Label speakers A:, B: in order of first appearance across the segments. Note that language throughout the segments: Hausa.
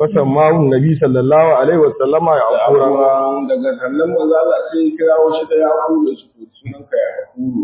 A: fasammahu nabi sallallahu alaihi wasallama ya akura
B: Ya'uran daga sannan manzo Allah sai ya kirawo shi da Yaƙuru da shi sunan ka Yaƙuru.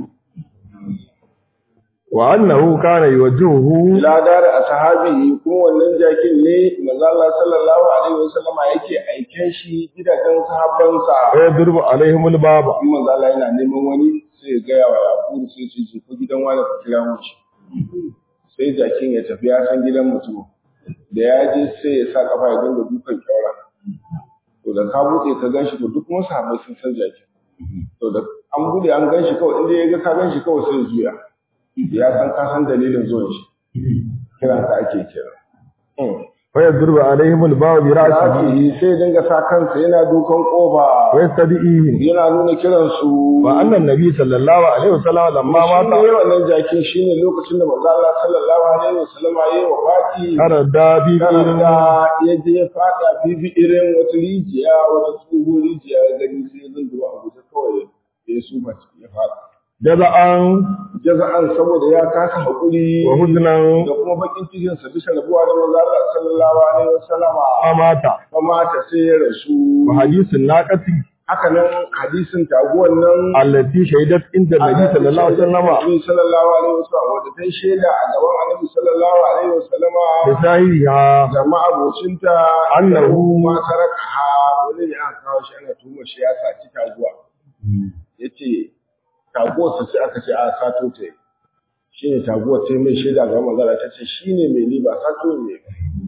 A: wa annahu kana yuwajjihuhu
B: Ila dar ashabi kuma wannan jakin ne manzo Allah sallallahu alaihi wasallama yake aiken shi gidajen sahabbansa.
A: wa yadrubu alaihimul baba
B: In manzo Allah yana neman wani sai ya gaya wa Yaƙuru sai ce ce ko gidan wani ka kira mu shi. Sai jakin ya tafi ya san gidan mutum. Da ya je sai ya sa kafa ya dinga dukan kyaura. To da ka buɗe ka gan shi to duk wasu sahabbai sun san jakin. To da an buɗe an gan shi kawai inda ya ga ka gan shi kawai sai ya juya. Ya san ka san dalilin zuwan shi. Kiransa ake kira.
A: wa yadrubu alaihimul baba bi ra'sihi
B: Rafi sai dinga sa kansa yana dukan kofa.
A: wa yastadi'ihim
B: Yana nuna kiransu.
A: wa annan nabi sallallahu alaihi wasallama lamma
B: shi
A: mata
B: ne wannan jakin shi ne lokacin da manzo Allah sallallahu alaihi wasallam ya yi wafati
A: kana da bi
B: karanta ya je ya fada fifi irin wata rijiya wata tsohon rijiya ya gani sai ya zunduwa a guje kawai ya yi suma ciki ya fada
A: jaza'an
B: jaza'an saboda ya kasa haƙuri
A: wa huznan
B: da kuma bakin cikin sa bisa rabuwa da manzo Allah sallallahu alaihi wasallam
A: amata
B: mata sai ya rasu
A: wa hadisin naqati
B: haka nan hadisin taguwan nan
A: allati shahidat inda nabi sallallahu alaihi wasallama
B: Annabi sallallahu alaihi wasallam wanda ta shaida a gaban Annabi sallallahu alaihi wasallama
A: bi sahiha
B: jama'a abocinta
A: Annahu
B: ma tarakaha wani ne aka kawo shi ana tuhuma shi ya sa ci taguwa yace taguwar sa sai aka ce a sato ta yi. shine taguwar ta yi mai shaida ga manzara ta ce shine mai ni ba sato ne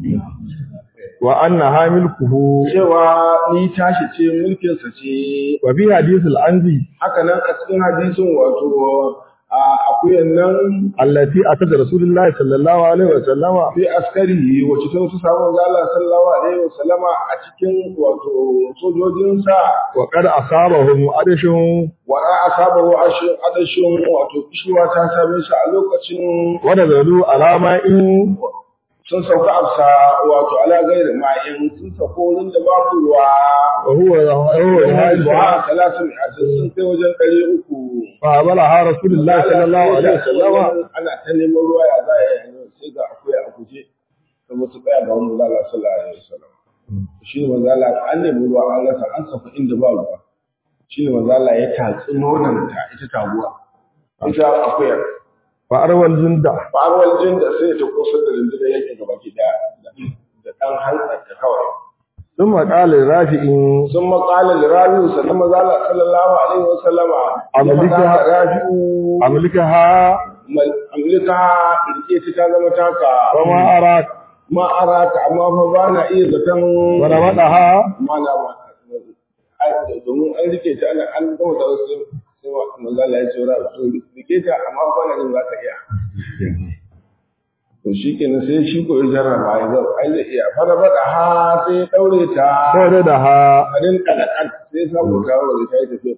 A: wa anna hamilkuhu
B: cewa ni tashi ce mulkin sa ce
A: wa bi hadisil anzi
B: haka nan a cikin hadisin wato a akuyan nan
A: allati atada rasulullahi sallallahu alaihi wasallama
B: fi askari wacce ta wasu samun zala sallallahu alaihi wasallama a cikin wato sojojinsa
A: wa qad asabahum adashun
B: wa a asaba wa ashin adashin wato kishiwa ta same shi a lokacin
A: wa nazalu alama in
B: sun sauka afsa wato ala gairi ma'in sun sauka wurin da babu ruwa
A: wa huwa huwa
B: wa talatin a sun kai wajen ɗari uku
A: fa bala rasulullahi sallallahu alaihi wasallama
B: ana ta neman ruwa ya za a yi sai ga akwai a guje da mutu tsaya ga wani zala sallallahu alaihi wasallam shi ne manzala an nemi ruwa an rasa an safa inda ba ruwa shi ne manzala ya tatsi nonon ta ita taguwa ita akuyar
A: fa arwal junda
B: faruwar jin da sai ta kusa da rundunar yake gaba ki da da ɗan hantsar ta kawai
A: ثم قال rafi'in
B: sun maƙala lirabiyu sannan manzala sallallahu alaihi wasallama ya
A: Amalika-
B: faɗa ga rafi'u
A: amlikaha
B: amlika rike ta ta zama taka
A: wa ma arak
B: ma araka amma fa ba na iya zaton
A: wa ramadaha
B: mana ba ai domin an rike ta ana an gama da wasu sai wa manzo Allah ya ce ra to rike ta amma fa na jin za ka iya to shi kenan sai shi ko ya jarraba ya ga ai zai iya fara bada ha sai ya daure ta
A: ko da ha
B: adin kalakan sai samu ta wuri ta yi tafiya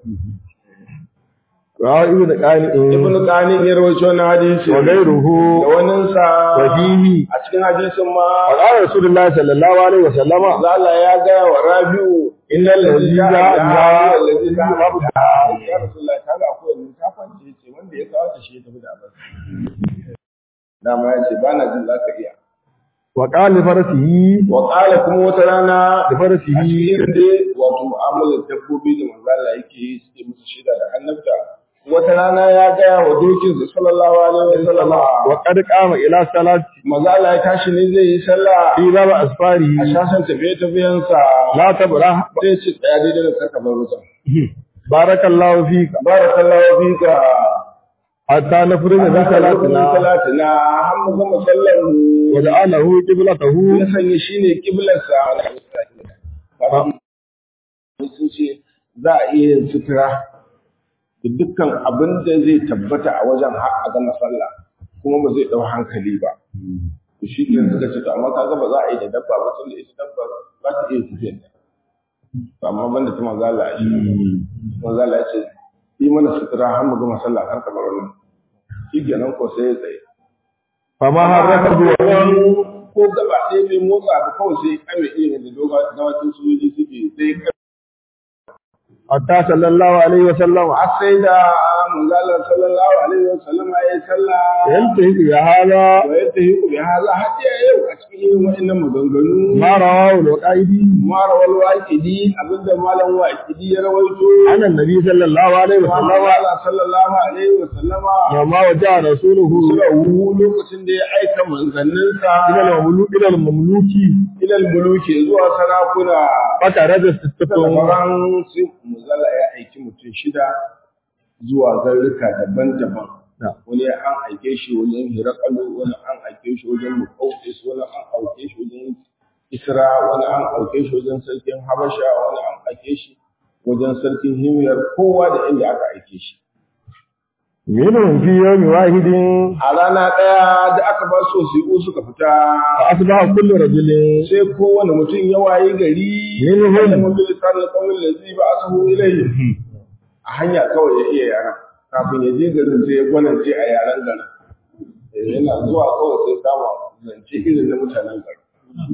A: wa ibn qani'in
B: ibnu qani ya rawaito na hadisi
A: wa ghayruhu
B: da wannan sa
A: wa fihi
B: a cikin hadisin ma
A: wa qala rasulullahi sallallahu alaihi wasallama
B: Allah ya gaya wa Rabi'u innal ladzi ja'a biha allazi ja'a biha ya Rasulullah ta ga ko ni ta kwance ce wanda ya kawo ta shi ya tafi da abin dama ya ce bana jin za ka iya
A: wa qala farasihi
B: wa qala kuma wata rana
A: da
B: a
A: farasihi
B: cikin dai wato mu'amalar dabbobi da manzo Allah yake yi suke musu shida da annabta wata rana ya gaya wa dokinsa sallallahu alaihi wasallam
A: wa qad qama ila salati
B: manzo Allah ya tashi ne zai yi sallah
A: fi bab asfari
B: a shasan tafiye-tafiyensa
A: la tabra
B: sai ce tsaya daidai da karka bar wajen
A: barakallahu fika
B: barakallahu fika
A: hatta nafrina bi salatina
B: salatina har mu gama sallar mu
A: wa ja'alahu qiblatahu
B: ya sanya shine kiblarsa sun ce za a iya yin sutura da dukkan abin da zai tabbata a wajen har a gama sallah kuma ba zai dau hankali ba to shi ke suka ce to amma kaga ba za a yi da dabba ba tunda ita dabba ba ta iya tafiyar da to amma banda ta manzo Allah shi manzo Allah ya ce yi mana sutura har mu gama sallah kar ka bar wannan shi kenan ko sai ya tsaye
A: fama harraka duwan
B: ko gaba ɗaya bai motsa ba kawai sai kame irin da dawakin sojoji suke sai
A: hatta sallallahu alaihi wa sallam
B: har sai da manzo Allah sallallahu alaihi wasallam ya salla
A: yantahi ya hada
B: wa yatahiqu bi hadha hatta yau a cikin irin wa'annan maganganu
A: ma rawahu al-qaidi
B: mara wal waqidi abinda malam waqidi ya rawaito
A: ana nabi sallallahu alaihi
B: manzo
A: wasallam
B: Allah sallallahu alaihi wasallama
A: wa ma waja rasuluhu
B: surahu lokacin da ya aika manzanninsa
A: ila al-mamluki ila al-mamluki
B: ila al-muluki zuwa sarakuna
A: fatara da sittatu
B: Sauran sai muzalla ya aiki mutum shida zuwa garruka daban-daban. Wani an aike shi wajen Hirakalu, wani an aike shi wajen Mukaukis, wani an aike shi wajen Isra, wani an aike shi wajen sarkin Habasha, wani an aike shi wajen sarkin Himyar, kowa da inda aka aike shi.
A: minhum fi yawmi wahidin
B: A rana ɗaya da aka ba su wasiƙu suka fita,
A: fa asbaha kullu rajulin
B: sai kowane mutum ya waye gari,
A: Minhum.
B: wanda mun bi lisanin ƙaunin da zai ba a sahu ilayhi. a hanya kawai ya iya yaran kafin ya je garin sai ya gwanance a yaren garin Eh, yana zuwa kawai sai kama zance irin na mutanen garin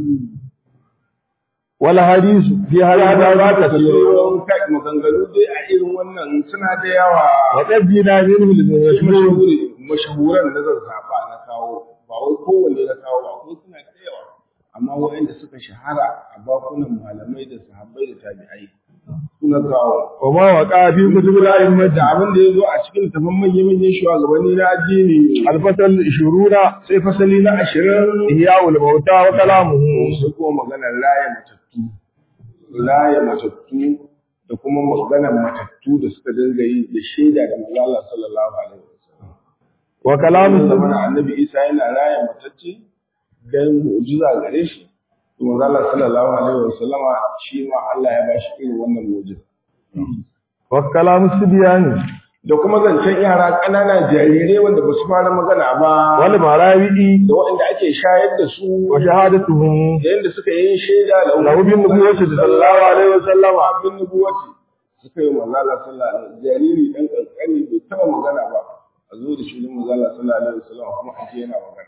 A: wal hadisu fi hadha ma kasirun
B: Sauran kai maganganu dai a irin wannan suna da yawa
A: wa qad jina minhu
B: Sai
A: al-mashhur
B: mashahuri mashahuran da zan zaɓa na kawo ba wai kowanne na kawo ba ko suna da yawa amma waɗanda suka shahara a bakunan malamai da sahabbai da tabi'ai suna kawo
A: wa ma waqa fi kutubil a'immati
B: da abin da ya zo a cikin tafan manyan manyan shugabanni na addini
A: al-fasal 20
B: sai fasali na ashirin
A: ihya'ul mauta wa kalamuhu
B: sai kuma maganar laye matattu laye matattu da kuma maganar matattu da suka dinga yi da shaida da malala sallallahu alaihi wasallam
A: wa
B: Mun
A: kalamuhu
B: zama annabi Isa yana laye matacce dan mu'jiza gare shi to malala sallallahu alaihi wasallama shi ma Allah ya bashi irin wannan mu'jiza
A: wa kalamu sibyani
B: da kuma zancen yara ƙanana jarirai wanda ba su fara magana ba
A: wal marawi'i
B: da waɗanda ake shayar da su
A: wa shahadatuhum
B: da yadda suka yi shaida da
A: lahu bin nubuwwati sallallahu alaihi wasallam
B: bin nubuwati suka yi manzala sallallahu alaihi wasallam jariri dan kankani bai taba magana ba a zo da shi din manzala sallallahu alaihi wasallam kuma a ce yana magana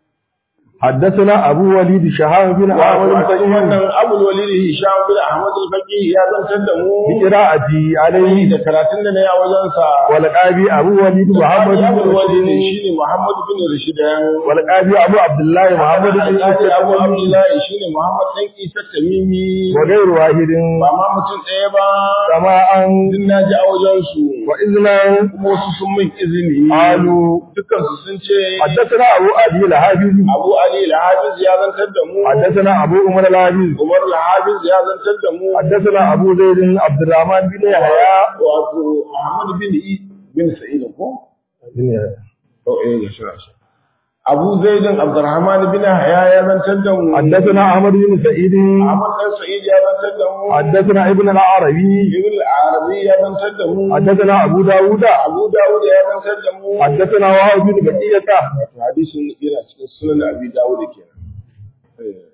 A: حدثنا أبو وليد شهاب بن
B: wato
A: عامر
B: a cikin
A: الفقيه
B: wannan abul walid hisham bin ahmad al-faqih ya zantar da mu
A: بقراءتي
B: alaihi
A: عليه
B: da karatun da na yi a wajen sa
A: والقابي أبو وليد محمد بن
B: abul walid
A: رشيد
B: shine muhammad bin rashidan
A: والقابي أبو عبد الله محمد بن
B: Alhaji Abu
A: عيسى
B: Abdullahi shine Muhammad dan Isa Tamimi
A: وغير واحد
B: ba ma mutum ɗaya ba
A: سماء
B: din na ji a wajen su
A: وإذنا
B: kuma wasu sun min izini
A: قالوا
B: dukkan su sun ce
A: حدثنا أبو أبي الحافظ
B: Abu Ali al-Hafiz ya zantar da mu
A: حدثنا أبو عمر الحافظ
B: Umar al-Hafiz ya zantar da mu
A: حدثنا أبو زيد عبد الرحمن بن يحيى
B: wato Ahmad bin I bin Sa'id ko
A: بن يحيى.
B: to eh ga shi shi Abu Zaid Abdurrahman bin Haya ya zantar da mu
A: حدثنا أحمد بن سعيد
B: Ahmad dan Sa'id ya zantar da mu
A: حدثنا ابن العربي
B: Ibn al-Arabi ya zantar da mu
A: حدثنا أبو داود
B: Abu Dawud ya zantar da mu
A: حدثنا وهب بن بقية
B: wato hadisin yana cikin sunan Abi Dawud kenan Eh.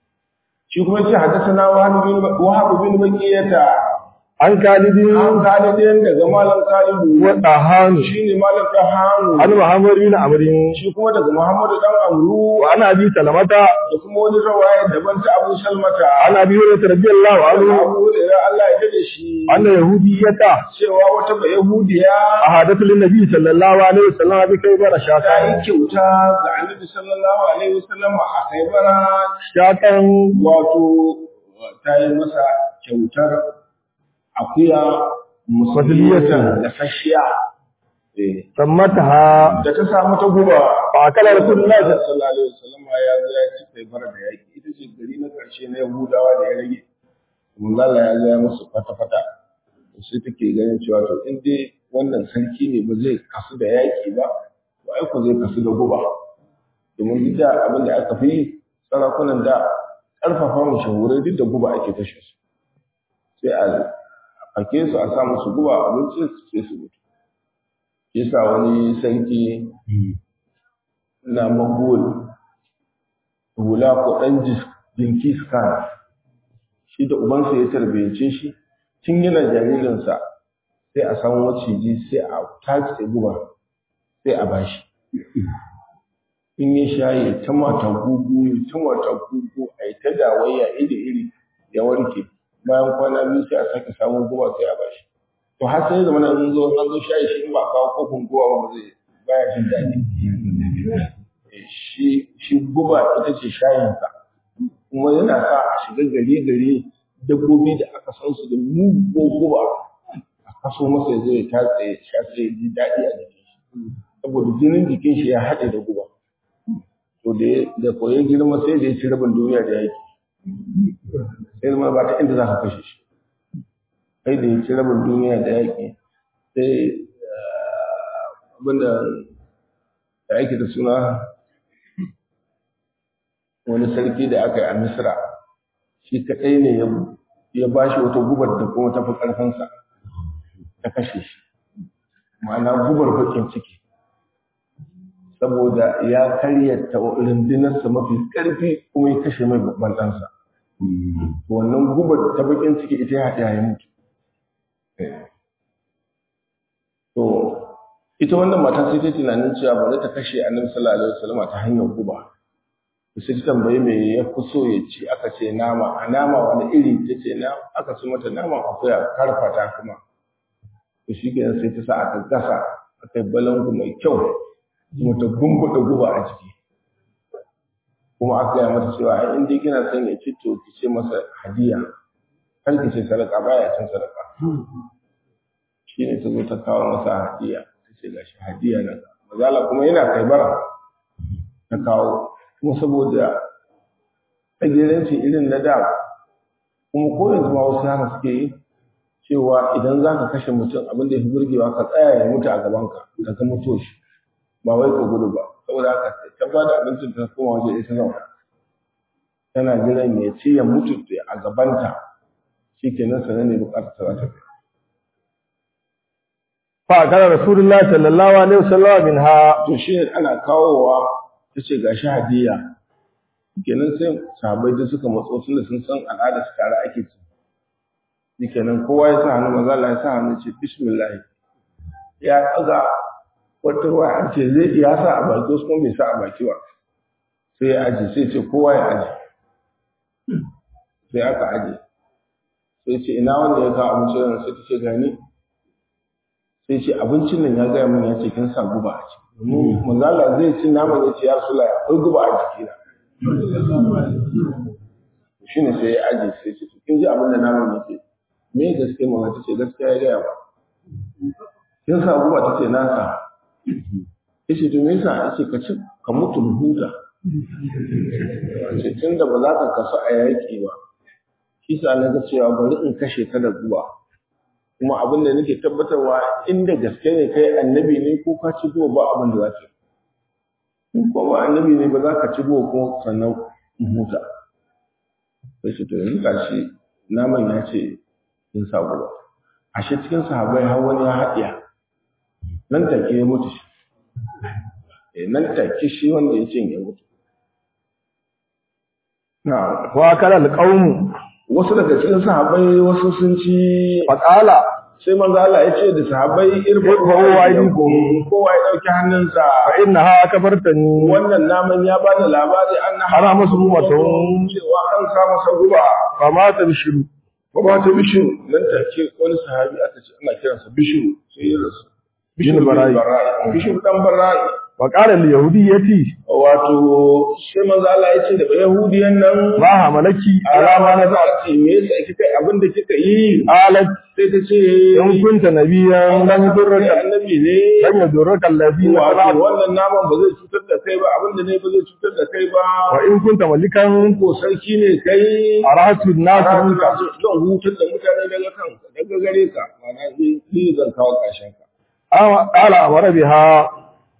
B: shi kuma ce haddathana Wahab bin Wahab bin Bakiyata
A: عن خالد
B: an kalidin daga malam Kalidu
A: وطهان
B: shine malam Dahanu
A: عن محمد بن عمرو
B: shi kuma daga Muhammadu dan Amru
A: وعن أبي سلمة
B: da kuma wani rawaya daban ta Abu Salmata
A: عن أبي هريرة رضي الله عنه
B: Abu Hurairah Allah ya dade shi
A: أن يهودية
B: cewa wata ba Yahudiya
A: أحدث للنبي صلى الله عليه وسلم بكيبر
B: ta yi
A: شاكا
B: kyauta ga Annabi sallallahu alaihi wasallam a Khaibara
A: شاكا
B: wato ta yi masa kyautar akuya musuliyatan da fashiya eh
A: سمتها
B: da ta samu ta guba
A: فأكل رسول الله صلى
B: sallallahu alaihi wasallam ya zo ya ci kai bara da yaki ita ce gari na karshe na Yahudawa da ya rage manzo Allah ya zo ya musu fata fata sai take ganin cewa to in dai wannan sarki ne ba zai kasu da yaki ba to ai ko zai kasu da guba domin duk da abin da aka fi sarakunan da karfafa mu shahurai duk da guba ake kashe su sai a fake su a sa musu guba abinci sai su mutu yasa wani sarki na magol hula ko ɗan jinkis kan shi da ubansa ya tarbiyyace shi tun yana jaririnsa sai a samu maciji sai a tace guba sai a bashi in ya sha ya ta mata gugu ya ta mata gugu a yi ta dawayya iri iri ya warke bayan kwana biyu sai a sake samun guba sai a bashi to har sai zama nan zo an zo shayi shi in ba kawo kofin guba ba zai baya jin daɗi shi shi guba ita ce shayinsa kuma yana sa a shiga gari gari dabbobi da aka san su da mugun guba a kaso masa zai tatse ya sha sai ji daɗi a jikin shi saboda jinin jikin shi ya haɗe da guba to da da koyi girma sai da ya ci rabin duniya da yaki sai zama ba ta inda za ka kashe shi sai da ya ci rabin duniya da yaki sai abinda da ake da suna wani sarki da aka yi a misra shi kaɗai ne ya ba shi wata gubar da kuma tafi ƙarfinsa ta kashe shi ma'ana gubar bakin ciki saboda ya karyata rundunarsa mafi ƙarfi kuma ya kashe mai babban ɗansa wannan gubar ta bakin ciki ita ya haɗe ya mutu to ita wannan mata sai ta tunanin cewa bari ta kashe annabi sallallahu alaihi wasallam ta hanyar guba sai ta tambayi me ya fi so ya ci aka ce nama a nama wani iri ta ce na aka ci mata nama akuya karfata kuma to shi kenan sai ta sa aka gasa aka yi balangu mai kyau kuma ta gumbuɗe guba a ciki kuma aka yi mata cewa ai in dai kina son ya ci to ki ce masa hadiya kar ki ce sadaka baya cin sadaka shi ne ta zo ta kawo masa hadiya ta ce gashi hadiya na mazala kuma yana kai bara ta kawo kuma saboda tsagiranci irin na da kuma ko yanzu ma wasu haka suke yi cewa idan za ka kashe mutum abin da ya fi burgewa ka tsaya ya mutu a gabanka ka ga mutu shi ba wai ka gudu ba saboda haka ta ba da abincin ta koma waje ita zauna tana jiran ya ci ya mutu a gabanta shi kenan sanar ne bukatar ta za ta kai
A: fa kana rasulullahi sallallahu alaihi wasallam minha
B: to shi ana kawowa ta ce gashi hadiya kenan sai sahabbai da suka matso tun da sun san al'ada su tare ake ci kenan kowa ya sa hannu maza Allah ya sa hannu ce bismillah ya ɗaga wata ruwa an ce zai ya sa a baki wasu kuma bai sa a baki ba sai ya aje sai ce kowa ya aje sai aka aje sai ce ina wanda ya kawo abincin nan sai ta ce gani sai ce abincin nan ya gaya min ya ce kin sa guba a ciki domin manzala zai ci naman ya ce ya sula akwai guba a jikina shi ne sai ya aje sai ce kin ji abin da naman ya ce me gaske mama ta ce gaskiya ya gaya ba kin sa guba ta ce na sa ya ce to me yasa ya ce ka ci ka mutu huta ce tun da ba za ka kasu a yaƙi ba shi sa na ga cewa bari in kashe ka da guba kuma abin da nake tabbatarwa inda gaske ne kai annabi ne ko ka ci guba ba abin da za ka in ko ba annabi ne ba za ka ci guba kuma sannan huta sai ce to yanzu gashi naman ya ce in sa guba ashe cikin sahabbai har wani ya haɗiya nan take ya mutu shi eh nan take shi wanda ya ce ya mutu
A: na'am wa kana alqawm
B: wasu daga cikin sahabbai wasu sun ci
A: faqala
B: sai manzo Allah ya ce da sahabbai irfa
A: Irfa'u aydikum.
B: kowa ya dauki hannunsa
A: fa innaha kafartani
B: wannan naman ya bani labari an na
A: Harama su mumatun.
B: cewa an sa masa guba
A: fa ma tabshiru
B: ba ta bishiru nan take wani sahabi aka ce ana kiransa bishiru sai ya rasu
A: Bin Bara'i.
B: bishiru dan bara'i
A: wa qala al yahudiyyati
B: wato sai manzo Allah ya ce da yahudiyan nan
A: ma hamalaki
B: alama na za a ce me yasa kika yi abin da kika yi
A: qalat
B: sai ta ce
A: in kunta nabiyyan lam
B: kai
A: yudurraka
B: annabi ne
A: lam yudurraka alladhina
B: wato
A: kafaru
B: wannan naman ba zai cutar da kai ba abin da ne ba zai cutar da kai ba
A: wa in kunta malikan
B: ko sarki ne kai
A: arahatu an-nas
B: Rasu
A: minka
B: zan hutar da mutane daga kanka daga gare ka ma'ana ni zan kawo ƙarshen ka
A: aw qala amara biha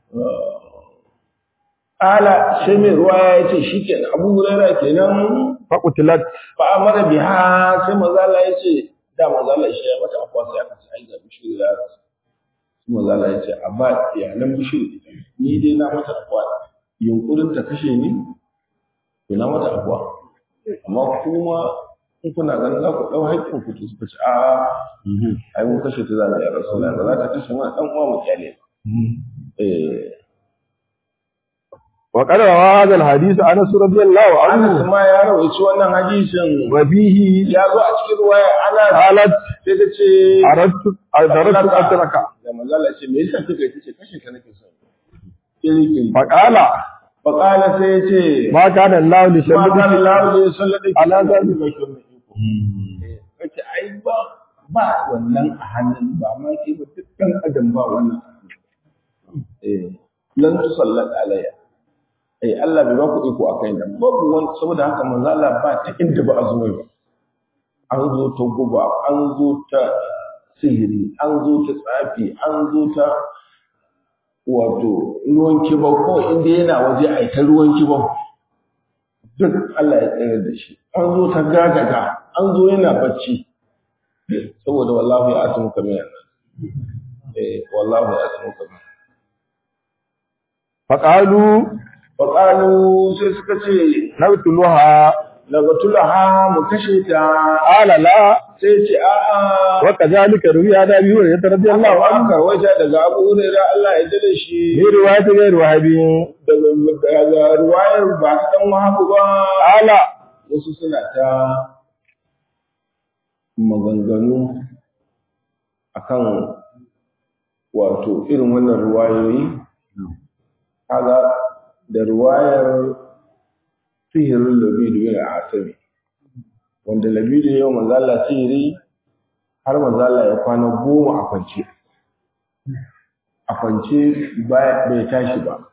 B: ala sai mai ruwa ya ce shi kenan abu huraira kenan
A: fa qutilat
B: fa amara biha sai mazala ya ce da mazala shi ya mata akwa sai aka ce ai ga bishiru ya rasu sai mazala ya ce a ba iyalan bishiru ita ni dai na mata akwa yunkurin ta kashe ni to na mata akwa amma kuma in kuna ganin za ku ɗau haƙƙin ku to suka ce a ai mun kashe ta zalla ya rasu ba za ta kashe mana ɗan uwa mu kyale ba eh
A: wa qad rawa hadha al-hadith Anas radiyallahu
B: Anas
A: anhu
B: ma ya rawaici wannan hadisin
A: wa fihi
B: ya zo a cikin ruwaya ana
A: qalat
B: sai ta ce
A: aradtu aradtu atraka
B: da manzala ce me yasa kika yi tace kashe ka nake so kiri kiri
A: fa qala
B: fa qala sai ya ce
A: ma kana Allah li
B: ma kana
A: shallati
B: Allah ne sallade
A: ala zalika
B: ba shi wannan iko kace ai ba ba wannan a hannun ba ma ke ba duk dan adam ba wannan a hannun. eh lan tusallat alayya eh Allah bai ba ku iko akai da babu wani saboda haka manzo Allah ba ta inda ba a zo ba an zo ta guba an zo ta sihiri an zo ta tsafi an zo ta wato ruwan kibau ko inda yana waje a ta ruwan kibau duk Allah ya tsere da shi an zo ta gagaga an zo yana bacci saboda wallahu ya atu muka miyan eh wallahu ya atu muka miyan
A: fa qalu
B: fa qalu sai suka ce
A: nabtuluha
B: daga tulaha mu kashe ta
A: qala la
B: sai ce a'a
A: wa kadhalika ruwiya da biyu ya radiyallahu
B: Allah
A: anhu
B: an karwaita daga Abu Hurairah Allah ya dade shi
A: bi riwayat ghayr wahabi
B: daga daga ruwayar ba ta dan wahabu ba
A: qala
B: wasu suna ta maganganu akan wato irin wannan ruwayoyi kaga da ruwayar sihirin labidu yana asami wanda labidu yau manzala sihiri har manzala ya kwana goma a kwance a kwance bai tashi ba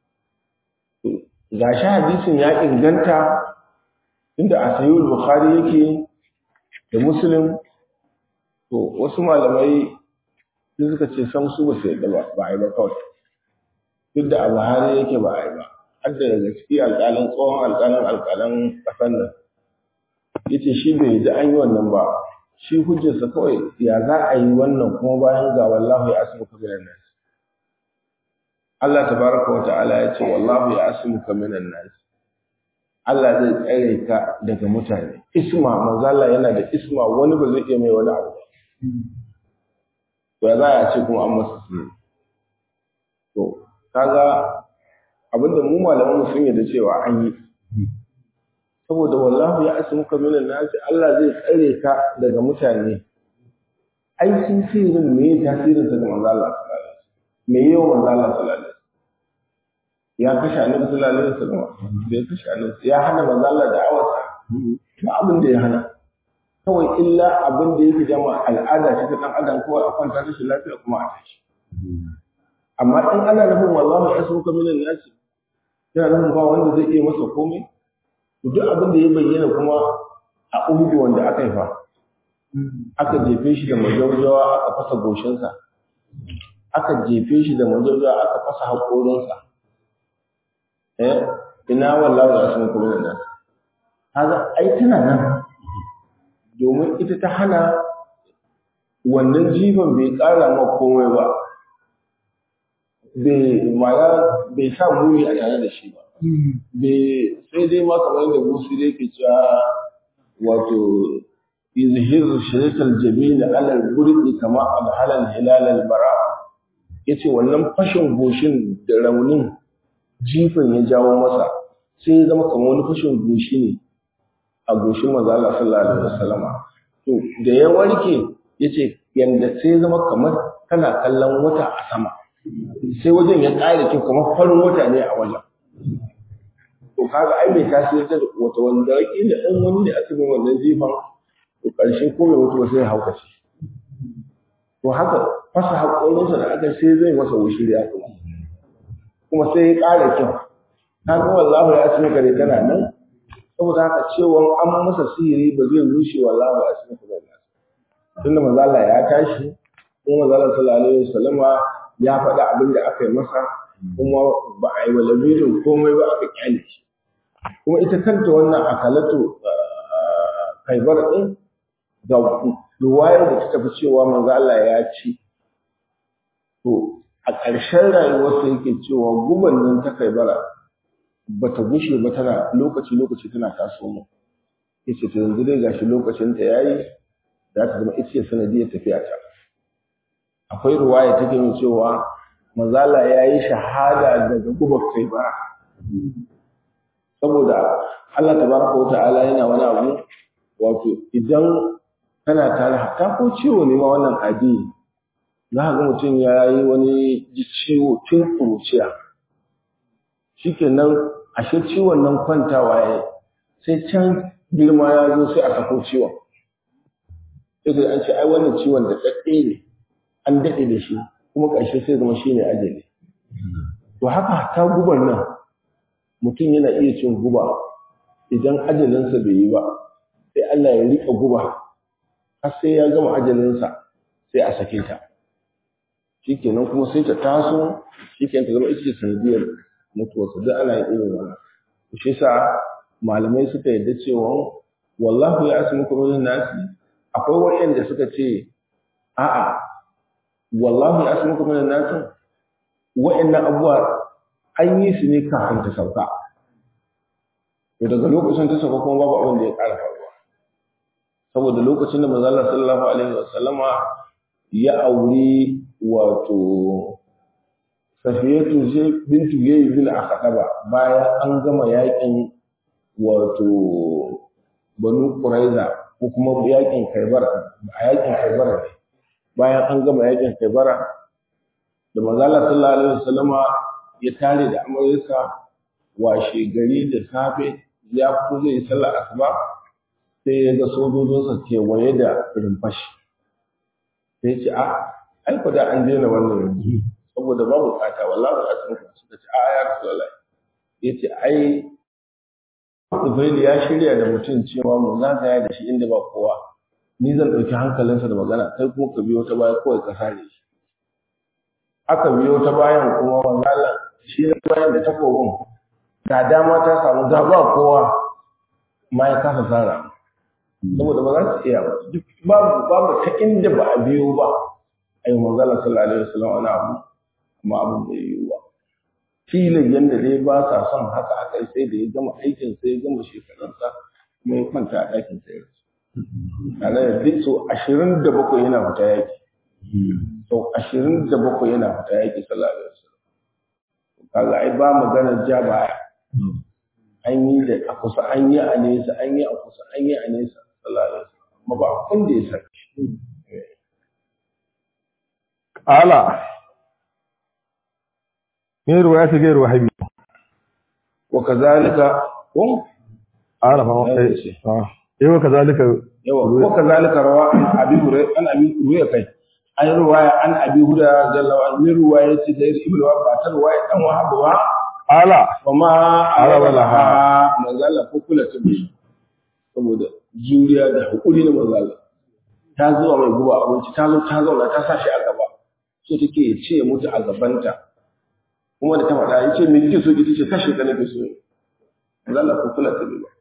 B: ga shi hadisin ya inganta inda a sayi bukhari yake da muslim to wasu malamai sai suka ce sam su ba su yadda ba ba a yi ba kawai duk da a buhari yake ba a yi ba har da daga ciki alƙalin tsohon alƙalin alƙalan ƙasar nan ya ce shi bai yadda an yi wannan ba shi hujjarsa kawai ya za a yi wannan kuma bayan ga wallahu ya asimuka minan nas Allah tabaraka wa ta'ala ya ce wallahu ya asimuka minan nas Allah zai tsare ka daga mutane isma manzo Allah yana da isma wani ba zai iya mai wani abu ba to ya za a ce kuma an masa sirri to kaga abinda mu malaman mu sun yarda cewa an yi saboda wallahu ya asmuka minan nasi Allah zai tsare ka daga mutane ai sun sirrin me ya tasirin sa ga manzo Allah sallallahu alaihi wasallam me yau manzo Allah sallallahu alaihi wasallam ya kashe annabi sallallahu alaihi wasallam bai kashe annabi ya hana manzo Allah da awasa to abin da ya hana kawai illa abin da yake jama al'ada ce ta dan adam kawai a kwanta rashin lafiya kuma a tashi amma in ana nufin wallahu ya asmuka minan nasi yana nufin ba wanda zai iya masa komai duk abin da ya bayyana kuma a uhudu wanda aka yi fa aka jefe shi da majaujawa aka fasa goshinsa aka jefe shi da majaujawa aka fasa haƙorinsa eh ina wallahi ya san kuma nan kaga ai tana nan domin ita ta hana wannan jifan bai ƙara ma komai ba bai ma'ana bai sa muni a tare da shi ba sai dai ma kamar yadda musu dai ke cewa wato izhir shirkal jamil ala al-burdi kama al-halal hilal al-bara yace wannan fashin goshin da raunin jifan ya jawo masa sai ya zama kamar wani fashin goshi ne a goshin manzo Allah sallallahu alaihi wasallama to da ya warke yace yanda sai ya zama kamar kana kallon wata a sama sai wajen ya ƙara kyau kamar farin wata ne a wajen to kaga ai mai tasiri ta wata wanda kila in wani ne aka yi wannan jifan to ƙarshe ko mai mutu sai ya haukace to haka fasa haƙorinsa da aka sai zai masa wushiriya kuma kuma sai ya ƙara kyau na ga wallahu ya asmi kare tana nan saboda haka cewa an masa sihiri ba zai rushe wallahu ya asmi kare nan tunda manzo Allah ya tashi kuma manzo Allah sallallahu alaihi wasallama ya faɗi abin da aka yi masa kuma ba a yi wa labirin komai ba aka kyale shi kuma ita kanta wannan akalatu kaibar ɗin ga ruwayar da ta tafi cewa manzo Allah ya ci to a ƙarshen rayuwarsa yake cewa guban nan ta kaibara ba ta gushe ba tana lokaci lokaci tana taso mu yace to yanzu dai gashi lokacin ta yayi za ta zama ita ce sanadiyar tafiya ta akwai ruwaya take nuna cewa manzala ya yi shahada daga gubar kaibara saboda Allah tabaraka wa ta'ala yana wani abu wato idan kana tare hatta ko ciwo ne ma wannan adi za ka ga mutum ya yi wani ciwo tun kuruciya shikenan ashe ciwon nan kwantawa ya sai can girma ya zo sai a sako ciwon sai an ce ai wannan ciwon da daɗe ne an daɗe da shi kuma ƙarshe sai zama shi ne ajali to haka ta gubar nan mutum yana iya cin guba idan ajalinsa bai yi ba sai Allah ya riƙa guba har sai ya gama ajalinsa sai a sake ta shikenan kuma sai ta taso shikenan ta zama ita ce sanadiyar mutuwarsa duk ana yin irin wannan shi yasa malamai suka yarda cewa wallahu ya asmukum minan nasi akwai wayanda suka ce a'a wallahu ya asmukum minan nasi wayannan abuwa an yi su ne kafin ta sauka to daga lokacin ta sauka kuma babu abin da ya ƙara faruwa saboda lokacin da manzo Allah sallallahu alaihi wasallama ya auri wato Safiyatu ce bintu Yayi bin Akhdaba bayan an gama yakin wato Banu Quraiza ko kuma yakin Khaybar a yakin Khaybar ne bayan an gama yakin Khaybar da manzo Allah sallallahu alaihi wasallama ya tare da amaryarsa washe gari da safe ya fito zai yi sallar asuba sai ya ga sojojinsa kewaye da rumfashi sai ya ce a ai da an daina wannan yanzu saboda babu bukata wallahi asibiti suka ce a ya rasulullah yace ai Ubaili ya shirya da mutum cewa mu zagaya da shi inda ba kowa ni zan ɗauki hankalinsa da magana kai kuma ka biyo ta baya kawai ka sare shi aka biyo ta bayan kuma wangala shi ne bayan da takobin da dama ta samu ga ba kowa ma ya kasa sara saboda ba za su iya ba duk babu babu ta inda ba a biyo ba ai manzala sallallahu alaihi wasallam wani abu amma abin bai yiwu ba filin yadda dai ba sa son haka aka sai da ya gama aikin sai ya gama shekarunsa kuma ya kwanta a ɗakin sai ya tare da duk so ashirin da bakwai yana fita yaki sau ashirin da bakwai yana fita yaki sallallahu alaihi wasallam kaga ai ba maganar ja baya an yi da a kusa an yi a nesa an yi a kusa an yi a nesa sallallahu alaihi wasallam amma ba kun da ya saki
A: ala من رواية غير وهابي
B: وكذلك هم
A: عارف اه ايه وكذلك
B: yawa ko kazalika rawa an abi hurairah an abi hurairah kai an ruwaya an abi hurairah jalla wa min ruwaya ce da ibn wa ba ta ruwaya dan wahab ba
A: ala
B: kuma araba laha manzala ko kula ta bi saboda juriya da hakuri na manzala ta zuwa mai guba abinci ta zo ta zauna ta sa shi a gaba so take ya ce mutu a gabanta kuma da ta faɗa ya ce me kike so ki ce kashe ka nake so manzala ko kula ta bi ba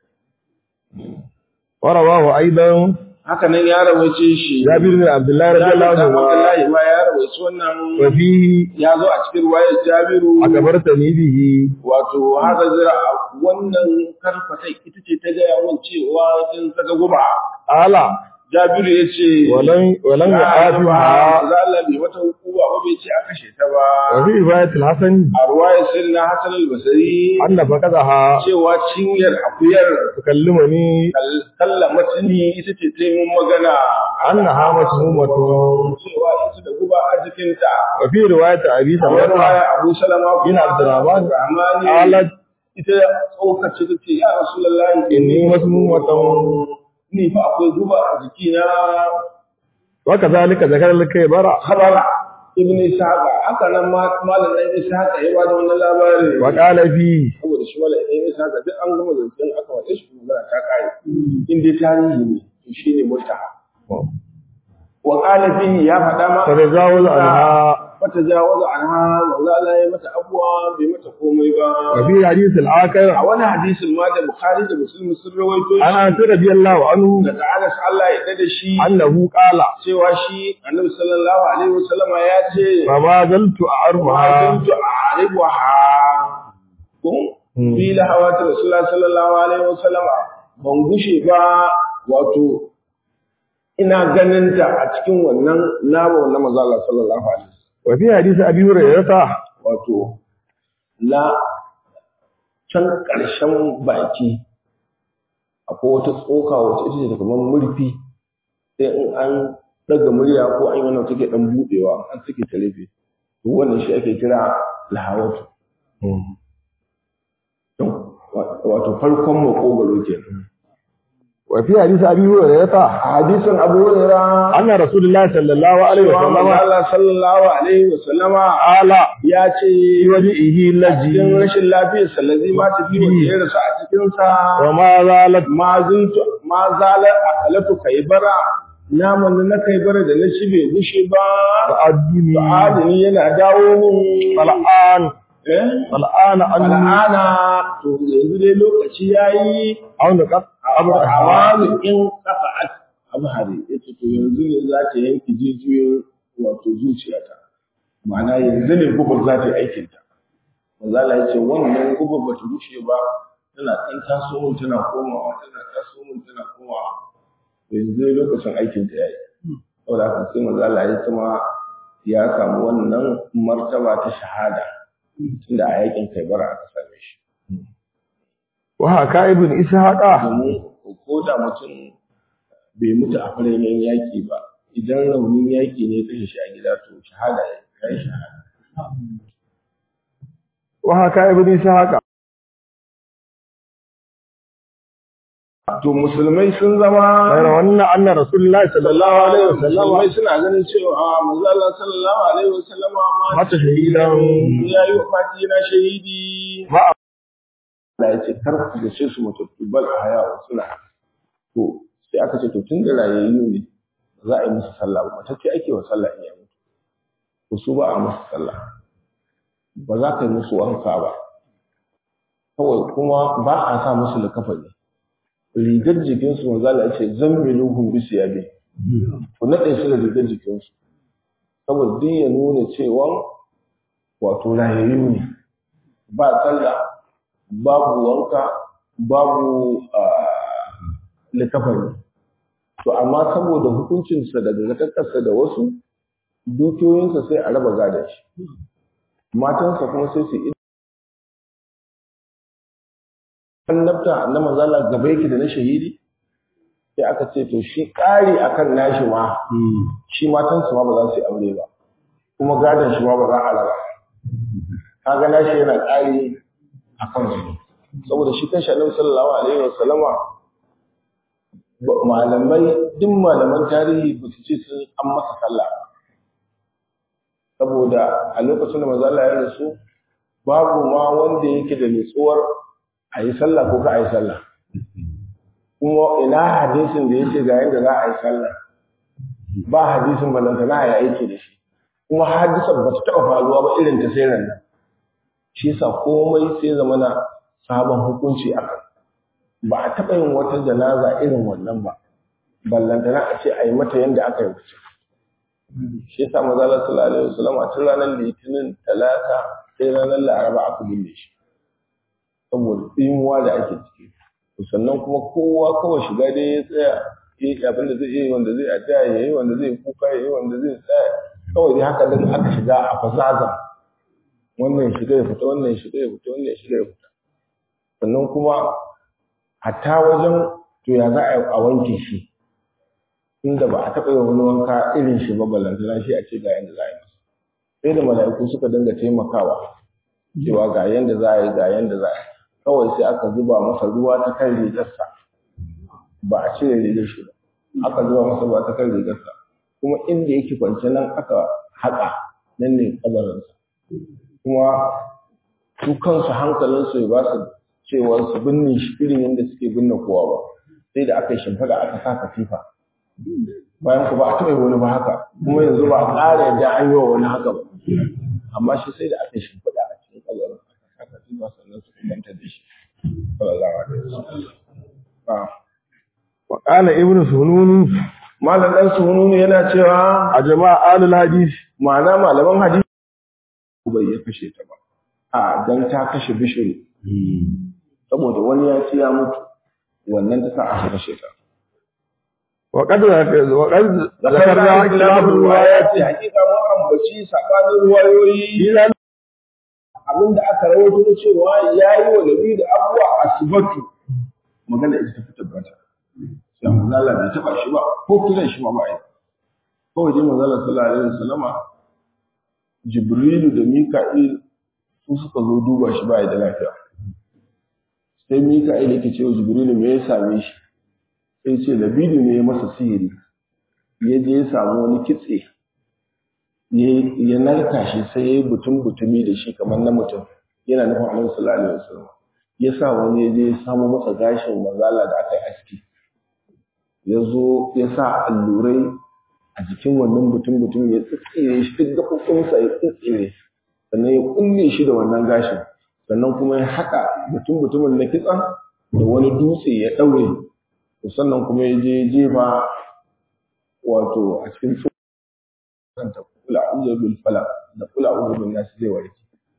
A: ورواه أيضا
B: haka nan ya rawaice shi
A: جابر بن عبد الله رضي الله
B: Jabir dan
A: عنه
B: Abdullahi ma ya rawaice wannan
A: وفيه
B: ya zo a cikin ruwayar Jabiru
A: أخبرتني به
B: wato haka zira wannan karfata ita ce ta gaya min cewa kin saka guba
A: ala
B: Jabiru ya ce
A: ولن ولن
B: za
A: يعافها
B: Allah bai mata hukuma ba bai ce a kashe ta ba
A: وفي رواية الحسن
B: a ruwayar sirna Hassan al-Basri
A: أن فقدها
B: cewa cinyar akuyar
A: تكلمني
B: kalla matini ita ce ta yi mun magana
A: أنها مسمومة
B: cewa ita da guba a jikinta
A: وفي رواية أبي
B: kamar
A: سلمة
B: baya Abu Salama
A: bin Abdurrahman
B: Rahmani
A: قالت
B: ita tsokace ta ce ya Rasulullahi
A: إني مسمومة
B: ni fa akwai guba a jikina
A: وكذلك ذكر الكبر
B: khabara ibn Ishaq haka nan ma malam dan Ishaq ya ba da wannan labari
A: وقال فيه
B: saboda shi malam dan Ishaq duk an gama zancen aka wata shi kuma ta kai in dai tarihi ne to shine mutaha wa qala fihi ya faɗa ma
A: تتجاوز عنها
B: fata jawaza anha manzo Allah ya mata abuwa bai mata komai ba
A: وفي حديث
B: a
A: الآخر
B: wani hadisin ma da Bukhari da Muslim sun rawaito
A: عن
B: shi
A: أنس رضي الله عنه
B: daga Anas Allah ya dade shi
A: أنه قال
B: cewa shi Annabi sallallahu alaihi wasallama ya ce
A: فما زلت أعرفها
B: kuntu a'ribuha kun
A: Hmm.
B: fi lahawati Rasulullah sallallahu alaihi wasallama ban gushe ba wato ina ganin ta a cikin wannan nama na manzo Allah sallallahu alaihi wasallam
A: وفي حديث أبي هريرة
B: wato la can ƙarshen baki akwai wata tsoka wacce ita ce kamar murfi sai in an daga murya ko an yi wannan take dan budewa an take ta rufe to wannan shi ake kira lahawatu wato farkon makogaro kenan
A: وفي حديث أبي هريرة
B: hadisin Abu Hurairah
A: أن رسول الله صلى الله عليه وسلم
B: Allah sallallahu alaihi wa sallama
A: قال
B: ya ce
A: في وجهه
B: cikin
A: لجي
B: rashin lafiyar sallazi ma ta fi wanda ya rasu a cikin sa
A: وما زالت
B: ma zuntu ma zalar akalatu kaibara naman da na kaibara da na ci bai gushe ba
A: تؤدني
B: adini yana dawo mun
A: فالآن
B: eh
A: فالآن أن
B: al'ana to yanzu dai lokaci yayi
A: أو نقط أبر
B: awami in qafa'at abhari yace to yanzu ne za ta yanke jijiyoyin wato zuciyata ma'ana yanzu ne gubar za ta yi aikin ta manzo Allah yace wannan gubar ba ta rushe ba tana ɗan taso mun tana komawa tana taso mun tana komawa to yanzu ne lokacin aikin ta yayi saboda haka sai manzo Allah ya kuma ya samu wannan martaba ta shahada tunda a yakin Kaibara aka same shi
A: وهكا ابن إسحاق
B: domin ko da mutum bai mutu a farin yaƙi ba idan raunin yaƙi ne kashe shi a gida to shahada ya kai shahada
A: وهكا ابن إسحاق
B: to musulmai sun zama
A: غير أن أن رسول الله صلى الله عليه
B: musulmai
A: وسلم
B: suna ganin cewa manzo Allah sallallahu alaihi wasallama ma
A: mata shahidan
B: ya yi wafati na shahidi
A: ma
B: Allah ya ce kar ku gace su mutattu bal haya suna to sai aka ce to tun da rayayyu ne ba za a yi musu sallah ba matacce ake wa sallah in ya mutu to su ba a musu sallah ba za ka yi musu wanka ba kawai kuma ba a sa musu likafani rigar jikinsu manzo Allah ya ce zammiluhum bi siyabi ku nade su da rigar jikinsu saboda duk ya nuna cewa wato rayayyu ne ba sallah babu wanka babu likafani to amma saboda hukuncinsa da zakakarsa da wasu dukiyoyinsa sai a raba gada shi matansa kuma sai su annabta na manzala gaba yake da na shahidi sai aka ce to shi ƙari akan nashi ma shi matansa ma ba za su yi aure ba kuma gadon shi ma ba za a raba kaga nashi yana ƙari a kansu saboda shi kanshi annabi sallallahu alaihi wa sallama malamai duk malaman tarihi ba su ce sun an masa sallah ba saboda a lokacin da manzo Allah ya rasu babu ma wanda yake da nutsuwar a yi sallah ko ka a yi sallah kuma ina hadisin da yake ga yadda za a yi sallah ba hadisin balanta na ya aiki da shi kuma hadisan ba ta taɓa faruwa ba irin ta sai nan shi yasa komai sai zama na sabon hukunci a kan ba a taɓa yin wata janaza irin wannan ba ballantana a ce a yi mata yadda aka yi wuce shi yasa maza Allah sallallahu alaihi wasallam a tun ranar litinin talata sai ranar laraba aka binne shi saboda tsimuwa da ake ciki sannan kuma kowa kawai shiga dai ya tsaya ya yi abin da zai yi wanda zai adda ya yi wanda zai kuka ya yi wanda zai tsaya kawai dai haka dan aka shiga a fasaza wannan shiga ya fita wannan shiga ya fita wannan shiga ya fita sannan kuma hatta wajen to ya za a wanke shi inda ba a taɓa yin wani wanka irin shi ba ballantana shi a ce ga yanda za a yi masa sai da mala'iku suka dinga taimakawa cewa ga yanda za a yi ga yanda za a yi kawai sai aka zuba masa ruwa ta kan rigarsa ba a cire rigar shi ba aka zuba masa ruwa ta kan rigarsa kuma inda yake kwance nan aka haƙa nan ne kabarinsa kuma su kansu hankalinsu ya ba su cewa su binne shi irin yadda suke binne kowa ba sai da aka yi shimfiɗa aka sa katifa bayan ku ba a taɓa wani ba haka kuma yanzu ba a ƙara yadda an yi wa wani haka ba amma shi sai da aka yi shimfiɗa a cikin kabarin aka sa katifa sannan su kumanta da shi sallallahu alaihi wasallam
A: wa qala ibnu sununi
B: malam dan sununi yana cewa
A: a jama'a alul hadis
B: ma'ana malaman hadisi bai ya kashe ta ba a dan ta kashe bishiru saboda wani ya ci ya mutu wannan ta sa aka kashe ta
A: wa qad wa qad
B: zakarna
A: zakarna
B: kilabul
A: kilabul
B: riwayati
A: riwayati
B: hakika mu ambaci sabanin ruwayoyi abinda aka rawaito cewa yayi wa nabi da abuwa asbatu magana ita ta fi tabbata sai manzo Allah bai taba shi ba ko kiran shi ma ba yi kawai dai manzo Allah sallallahu alaihi wasallama Jibrilu da Mika'il su suka zo duba shi ba da lafiya sai Mika'il yake cewa Jibrilu me ya same shi sai ce Labidu ne ya masa sihiri ya je ya samu wani kitse ya narka shi sai ya yi butun butumi da shi kamar na mutum yana nufin Annabi sallallahu alaihi wasallam ya sa wani ya je ya samu masa gashin mazala da aka yi aski ya zo ya sa allurai a jikin wannan butun butumi ya tsitsire shi duk gaɓoɓinsa ya tsitsire sannan ya kulle shi da wannan gashin sannan kuma ya haɗa butun butumin na kitsan da wani dutse ya ɗaure sannan kuma ya je jefa wato a cikin kanta kula a'udhu bil falaq da kula a'udhu bin nas zai warke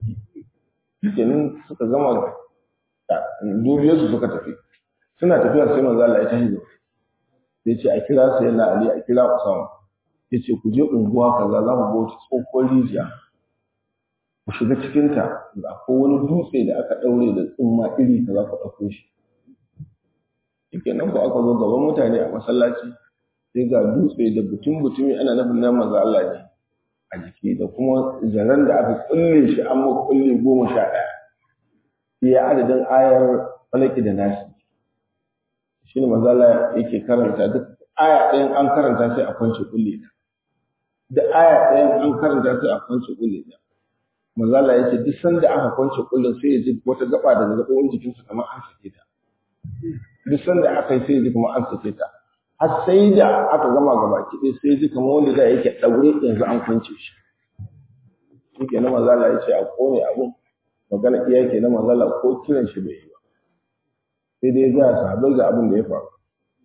B: kenan suka gama dubiyar su suka tafi suna tafiya sai manzo Allah ya tashi da ya ce a kira sai na Ali a kira Usama ya ce ku je unguwa kaza za mu bauta tsohon rijiya ku shiga cikin ta akwai wani dutse da aka daure da tsumma iri kaza ku ɗauko shi shikenan ko aka zo gaban mutane a masallaci sai ga dutse da butun butumi ana nufin na manzo Allah ne a jiki da kuma zaren da aka kulle shi an ma kulle goma sha ɗaya iya adadin ayar falaki da nasi shi ne manzo Allah yake karanta duk aya ɗayan an karanta sai a kwance kulle ta da aya ɗayan an karanta sai a kwance kulle ta manzo Allah yake duk sanda aka kwance kullun sai ya ji wata gaba daga gaɓoɓin jikinsa kamar an sake ta duk sanda aka yi sai ya ji kamar an sake ta har sai da aka gama gaba kiɗe sai ji kamar wanda da yake ɗaure yanzu an kwance shi shi ke na mazala ya ce a kone abun magana iya ke na mazala ko kiran shi bai yi ba sai dai za a sahabai ga abin da ya faru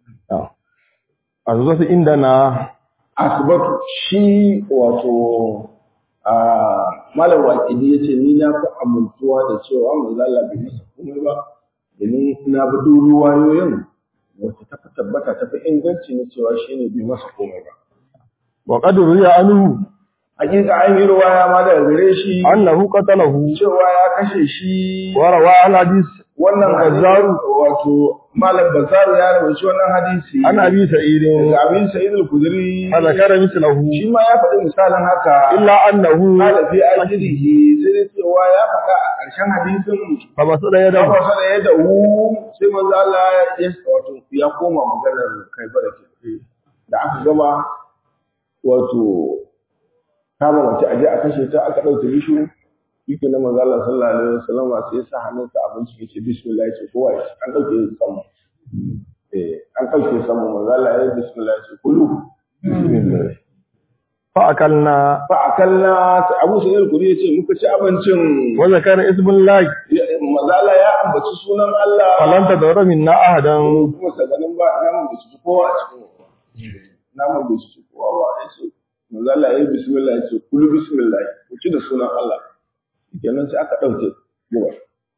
A: a zuwa inda na
B: asibatu shi wato a malam waƙidi ya ce ni na fi amintuwa da cewa mazala bai masa komai ba domin na bi duk ruwayoyin wacce ta fi tabbata ta fi inganci na cewa shi ne bai masa komai ba.
A: wa qad ruya anhu
B: Hakika an yi ruwaya ma daga gare shi
A: annahu qatalahu
B: cewa ya kashe shi
A: wa rawa al hadis
B: wannan
A: Bazzaru.
B: hadisi wato malam bazaru ya rawaci wannan hadisi
A: an abi sa'id
B: daga abin sa'id al-kudri
A: fa zakara mithlahu
B: shi ma ya faɗi misalin haka
A: illa annahu
B: qala fi ajrihi sai dai cewa ya faɗa a ƙarshen hadisin
A: fa basada
B: da
A: yadahu
B: wasa da ya dahu sai manzo Allah ya wato ya koma maganar kai barake da aka gama wato kama mace aje a kashe ta aka ɗauke bishu yake na manzo Allah sallallahu alaihi wasallam sai ya sa hannunsa abinci yace bismillah yace kowa ya ci. an ɗauke sama eh an ɗauke sama manzo Allah ya yi bismillah yace kulu bismillah
A: fa akalna
B: fa akalla Abu Sa'id al-Khudri yace muka ci abincin
A: wa zakara ismullahi
B: manzo Allah ya ambaci sunan Allah
A: falan tadawra minna ahadan
B: kuma saganin ba namun da su kowa a cikin namun da su kowa ba ya ce manzo Allah ya yi bismillah ya ce kulu bismillah ku ci da sunan Allah kenan sai aka dauke gowa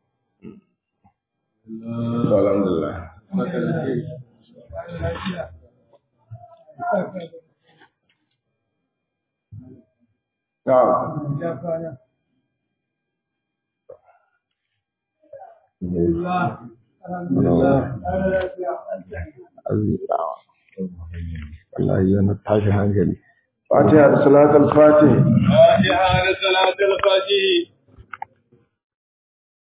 B: to alhamdulillah na'am
A: wallahi yana tashi hankali
B: fatiha da salatul fatih
C: فاتحة لصلاة الفجر